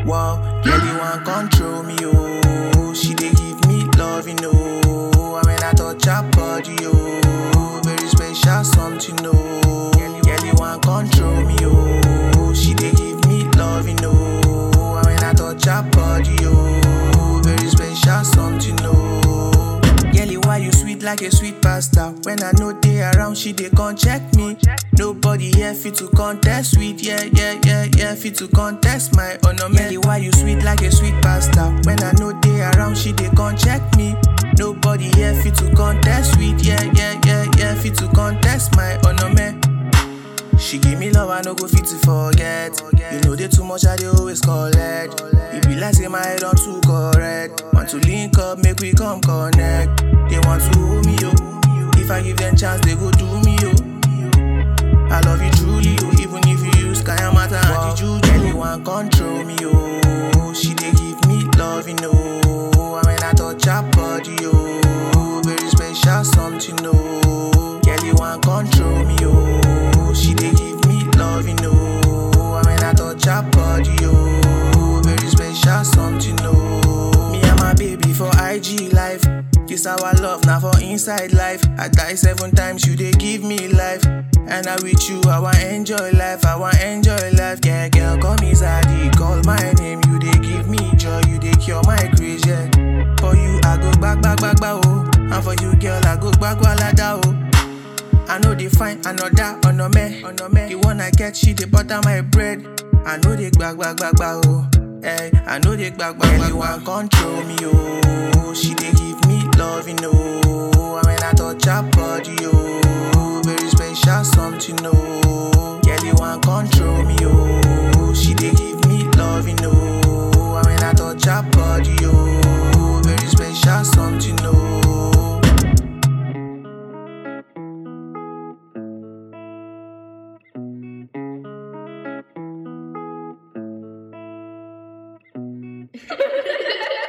Wow, girl, you want control me, oh. She dey give me love, you know. And when I touch her body, oh, very special something, oh. Girl, you want control me, oh. She dey give me love, you know. And when I touch her body, oh, very special something, oh. Girl, why you sweet like a sweet pasta? When I know they around, she dey come check me. Nobody here fit to contest sweet, yeah, yeah, yeah, yeah, fit to contest my honor. Girl, why you sweet like a sweet pasta? When I know they around, she dey come check me. Nobody here fit to contest sweet, yeah, yeah, yeah, yeah, fit to contest my honor, man. She give me love, I no go fit to forget. You know they too much, I they always collect. It be like say my head on too correct. Want to link up, make we come connect. They want to hold me, yo. If I give them chance, they go do me, yo. I love you truly, yo. Even if you use Kayamata and Juju. Girl, you want control me, yo. She they give me love, you know. And when I touch her body, yo, very special something, no. Girl, you want control me, yo. She they give me love, you know. And when I touch her body, yo, very special something, no. Me and my baby for IG life. This our love, now for inside life. I die seven times, you they give me life. And I with you, I want enjoy life, I want enjoy life. Yeah, girl, call me Zaddy, call my name. You they give me joy, you they cure my craze, yeah. For you, I go back, back, back, back, oh. And for you, girl, I go back, walada, oh. I know they find another on no me, on no me. The one I get, she they butter my bread. I know they back, back, back, back, oh. Hey, I know they back, back, back, you want control me, oh. She they give me love, you know. And when I touch her body, oh, very special something, oh. Girl, you want control me, oh. She they give me love, you know. And when I touch her body, oh, very special something, oh. Ha ha ha ha!